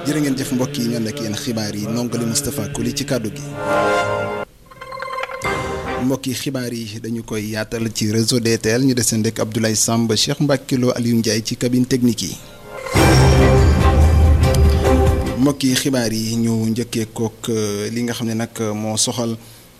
jërë ngeen jëf mbokk yi ñoon ak yéen xibaar yi nongali Moustapha Koli ci kàddu gi mbokk yi xibaar yi dañu koy yaatal ci réseau DTL ñu deseen rek Abdoulaye Samb Cheikh Mbacke Lo Aliou Ndiaye ci cabine technique yi mbokk yi xibaar yi ñu njëkkee kook li nga xam ne nag moo soxal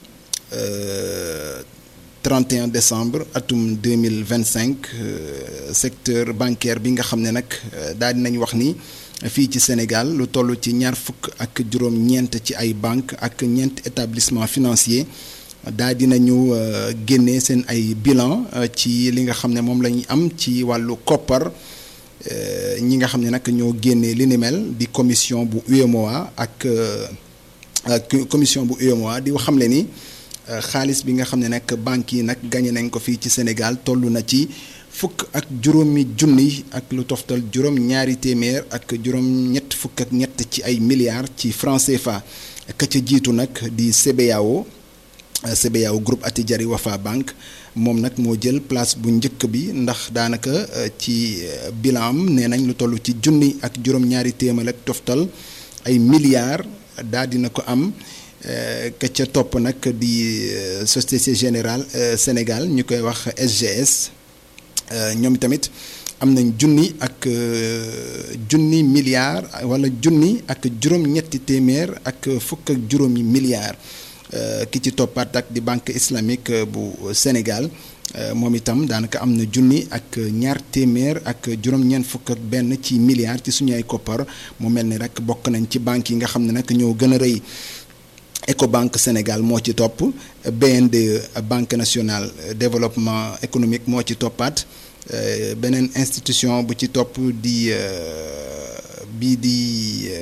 31 décembre atum 2025 secteur bancaire bi nga xam ne nag daal dinañ wax ni fii ci Sénégal lu toll ci ñaar fukk ak juróom-ñeent ci ay banque ak ñeent établissement financier daal dinañu génne seen ay bilan ci li nga xam ne moom la ñuy am ci wàllu koppar ñi nga xam ne nag ñoo génnee li ni mel di commission bu UEMOA ak commission bu UEMOA di xamle ni xaalis bi nga xam ne nag banques yi nag gañe nañ ko fii ci Sénégal toll na ci fukk ak juróomi junni ak lu toftal juróom ñaari téeméer ak juróom ñett fukk ak ñett ci ay milliards ci franc CFA ka ca jiitu nag di CBAO CBAO groupe Attijari Wafa Bank moom nag moo jël place bu njëkk bi ndax daanaka ci bilan am nee nañ lu toll ci junni ak juróom-ñaari téeméer ak toftal ay milliards daal dina ko am ka ca topp nag di Société Générale Sénégal ñu koy wax SGS ñoom tamit am nañ junni ak junni milliards wala junni ak juróom-ñetti téeméer ak fukk ak juróomi milliards. ki ci toppaat ak di banque islamique bu Sénégal moom itam daanaka am na junni ak ñaar téeméer ak juróom-ñeent fukk ak benn ci milliards ci suñu ay koppar mu mel ni rek bokk nañ ci banques yi nga xam ne nag ñoo gën a rëy Ecobank Sénégal moo ci topp BNDE banque nationale développement économique moo ci toppaat beneen institution bu ci topp di bii di.